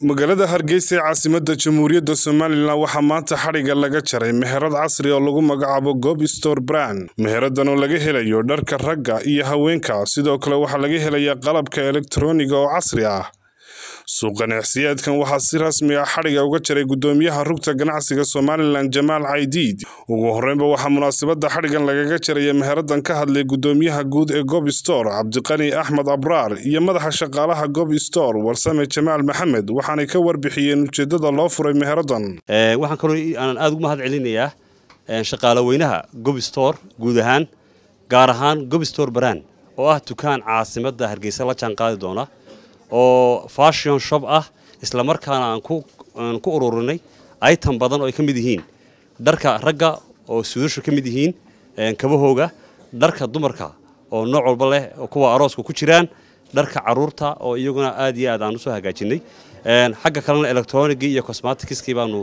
magaalada hargeysa ee caasimada jamhuuriyadda somalilan waxaa maanta xadhigga laga jaray meherad casri oo lagu magacaabo gob store brand meheradan oo laga helayo dharka ragga iyo haweenka sidoo kale waxaa laga helayaa qalabka elektroniga oo casri ah suuq ganacsiyeedkan waxaa si rasmi ah xadhigga uga jaray gudoomiyaha rugta ganacsiga somalilan jamaal caydiid ugu horeynba waxaa munaasabada xadhiggan lagaga jaraya meheradan ka hadlay gudoomiyaha guud ee gob store cabdiqani axmed abraar iyo madaxa shaqaalaha gob store warsame jamaal maxamed waxaanay ka warbixiyeen ujeedada loo furay meheradan waxaan kaloo aanan aada ugu mahad celinayaa shaqaale weynaha gob store guud ahaan gaar ahaan gob store brand oo ah dukaan caasimada hargeysa la jaan qaadi doona oo fashion shop ah isla markaana aan ku ururinay item badan oo ay ka mid yihiin dharka ragga oo suudashu ka mid yihiin kabahooga dharka dumarka oo nooc walba leh kuwa arooska ku jiraan dharka caruurta oo iyaguna aad iyo aad aan usoo hagaajinay xagga kalena electronigii iyo cosmaticskii baanu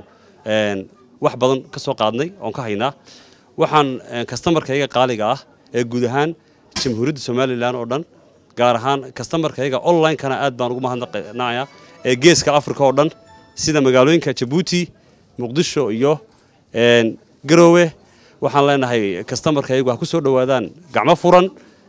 wax badan ka soo qaadnay oon ka haynaa waxaan kastamarkayga qaaliga ah ee guud ahaan jamhuuriyadda somalilan oo dhan gaar ahaan kastamarkayga online-kana aad baan ugu mahadnaqnaya ee geeska africa oo dhan sida magaalooyinka jabuuti muqdisho iyo garoowe waxaan leenahay kastamarkaygu ha ku soo dhowaadaan gacmo furan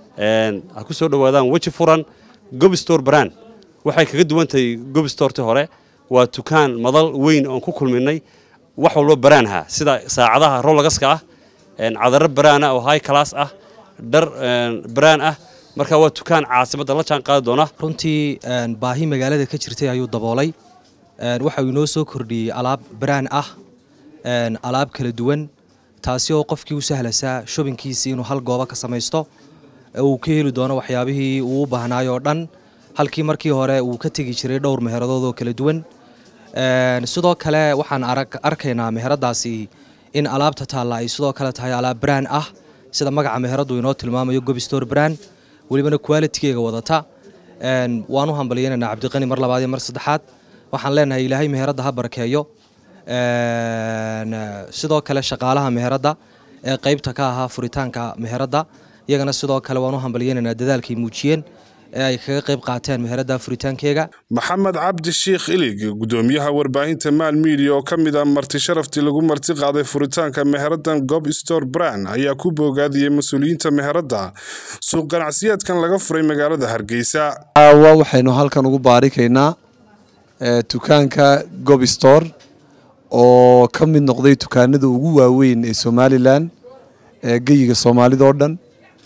ha ku soo dhowaadaan weji furan gobstore brand waxay kaga duwantahay gobstoreti hore waa dukaan madal weyn oon ku kulminay wax walba baraanha sida saacadaha rolagaska ah cadaro baraana oo high class ah dhar baraan ah marka waa dukaan caasimadda la jaan qaadi doona runtii baahi magaalada ka jirtay ayuu daboolay waxa uu inoo soo kordhiyey alaab braan ah alaab kala duwan taasi oo qofkii u sahlasaa shobinkiisii inuu hal goobo ka samaysto uu ka heli doono waxyaabihii uu u baahnaayoo dhan halkii markii hore uu ka tegi jiray dhowr meheradood oo kala duwan sidoo kale waxaan arkaynaa meheradaasi in alaabta taalla ay sidoo kale tahay alaab braan ah sida magaca meheradu inoo tilmaamayo gobstore brand welibana qualitigeega wadata waan u hambalyeynanaa cabdiqani mar labaad iyo mar saddexaad waxaan leenahay ilaahay meheradda ha barakeeyo sidoo kale shaqaalaha meheradda ee qaybta ka ahaa furitaanka meheradda iyagana sidoo kale waan u hambalyeynaynaa dadaalkay muujiyeen ee ay kaga qayb qaateen meheradda furitaankeega maxamed cabdi sheikh ilig gudoomiyaha warbaahinta maal miidiya oo ka mid ah marti sharaftii lagu marti qaaday furitaanka meheradan gob store brand ayaa ku boogaadiyey mas-uuliyiinta meheradda suuq ganacsiyeedkan laga furay magaalada hargeysa caawa waxaynu halkan ugu baarikaynaa dukaanka gob store oo ka mid noqday dukaanada ugu waaweyn ee somalilan ee geyiga soomaalida oo dhan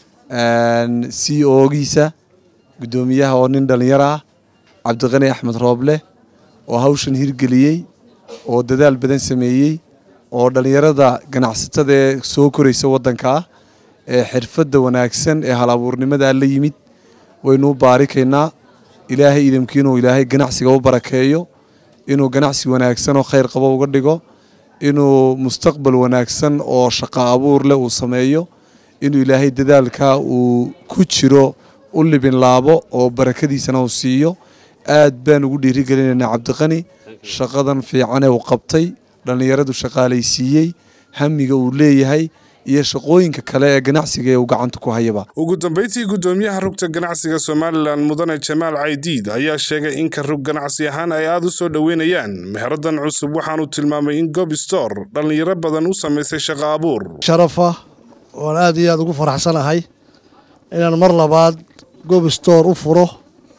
c ogiisa gudoomiyaha oo nin dhallinyaro ah cabdiqani axmed rooble oo hawshan hirgeliyey oo dadaal badan sameeyey oo dhallinyarada ganacsatada ee soo koraysa waddanka ah ee xirfadda wanaagsan ee hal abuurnimada la yimid waynu u baarikaynaa ilaahay idamkii inuu ilaahay ganacsiga u barakeeyo inuu ganacsi wanaagsan oo khayr qabo uga dhigo inuu mustaqbal wanaagsan oo shaqo abuur leh uu sameeyo inuu ilaahay dadaalka uu ku jiro u libin laabo oo barakadiisana uu siiyo aad baan ugu dhiirigelinaynaa cabdiqani shaqadan fiicanee uu qabtay dhallinyaradu shaqaalaysiiyey hamiga uu leeyahay iyo shaqooyinka kale ee ganacsiga ee uu gacanta ku hayaba ugu dambeyntii gudoomiyaha rugta ganacsiga somalilan mudane jamaal caydiid ayaa sheegay in ka rug ganacsi ahaan ay aada u soo dhoweynayaan meheradan cusub waxaanu tilmaamay in gob store dhallinyaro badan u samaysay shaqo abuur sharafa oon aad iyo aada ugu faraxsanahay inaan mar labaad gob store u furo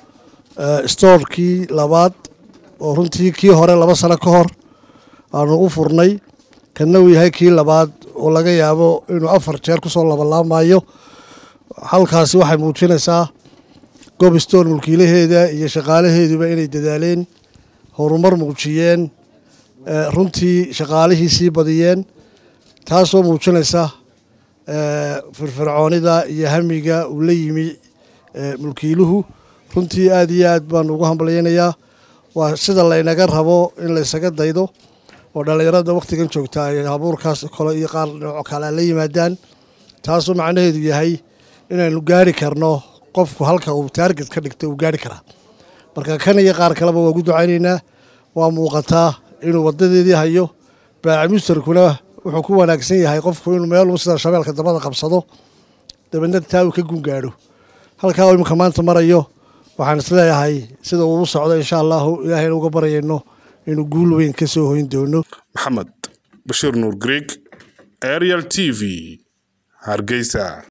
storekii labaad oo runtii kii hore laba sano ka hor aanu u furnay kana uu yahay kii labaad oo laga yaabo inuu afar jeer kusoo labalaamayo halkaasi waxay muujinaysaa gob store mulkiilaheeda iyo shaqaalaheeduba inay dadaaleen horumar muujiyeen runtii shaqaalihii sii badiyeen taasoo muujinaysa firfircoonida iyo hamiga uu la yimi mulkiiluhu runtii aad iyo aad baanu ugu hambalyeynayaa waa sida laynaga rabo in laysaga daydo oo dhallinyarada wakhtigan joogta ay abuurkaas kale iyo qaar nooco kale la yimaadaan taasoo macnaheedu yahay inaynu gaari karno qofku halka uu taarget ka dhigto uu gaari karaa marka kan iyo qaar kaleba waa ugu ducaynaynaa waa muuqataa inuu wadadeedii hayo baacimustarkuna wuxuu ku wanaagsan yahay qofku inuu meel sida shabeelka dabada qabsado dabeedna taa uu ka gungaadho halkaa imika maanta marayo waxaan isleeyahay sida uu u socdo insha allahu ilaahayna uga baryayno inuu guul weyn ka soo hoyn doono maxamed bashiir nuur greeg ariel t v hargeysa